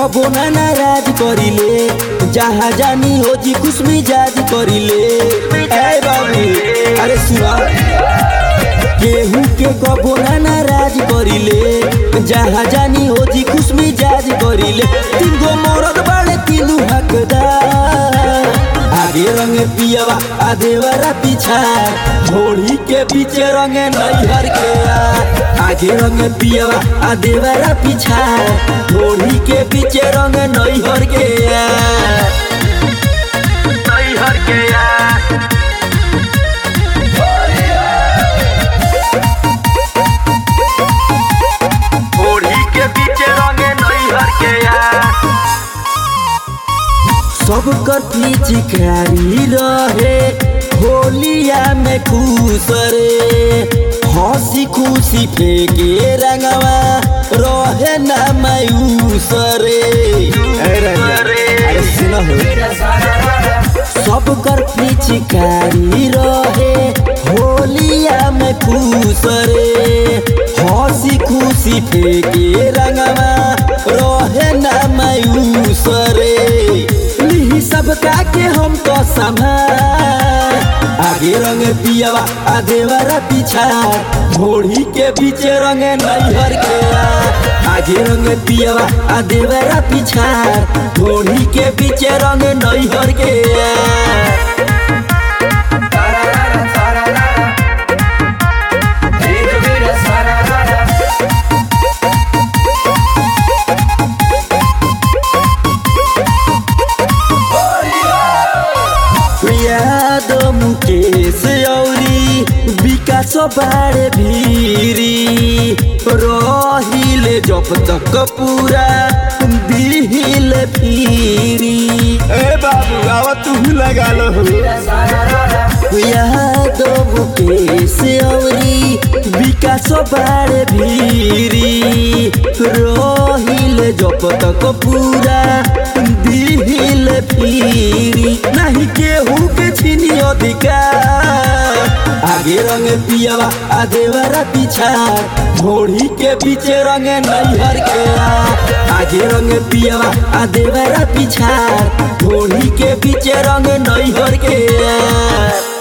कबो ना नाराज करिले जहाँ जानी हो जी खुश मिजाज करिले ए बाबू अरे सुना केहू के कबो ना नाराज करिले जहाँ जानी हो जी खुश मिजाज करिले तीन गो मरद बाड़े तीनू हकदार आगे रंग पियवा आ देवरा पीछा घोड़ी के पीछे रंग नैहर के आ आगे रंग पियवा आ देवरा पीछा घोड़ी के पीछे रंग नैहर के आ नैहर के यार ओढ़ी के पीछे रंगे नैहर के यार सब कथी चिकारी रहे होलिया में खुश रे हंसी खुशी फेंके रंगवा रहे ना मायूस रे अरे सुनो सब कर पिचकारी रहे होलिया में खुश रे हंसी खुशी फेंके रंगवा रहे ना मायूस रे लिही सब के हम तो संभाल आगे रंग पियवा आ देवरा पीछा घोड़ी के पीछे रंग नैहर के आ आगे रंग पियवा आ देवरा पीछा घोड़ी के पीछे रंग नैहर के आ यादव मुकेश औरी विकास बारे भीरी रहिले जब तक पूरा दिल फिरी ए बाबू आवा तू लगा लो यादव मुकेश औरी विकास बारे भीरी रहिले जब तक पूरा दिल फिरी नहीं केहू के छीनी अधिकार आगे रंग पियवा आ देवरा पीछा घोड़ी के पीछे रंग नैहर के आ आगे रंग पियवा आ देवरा पीछा घोड़ी के पीछे रंग नैहर के आ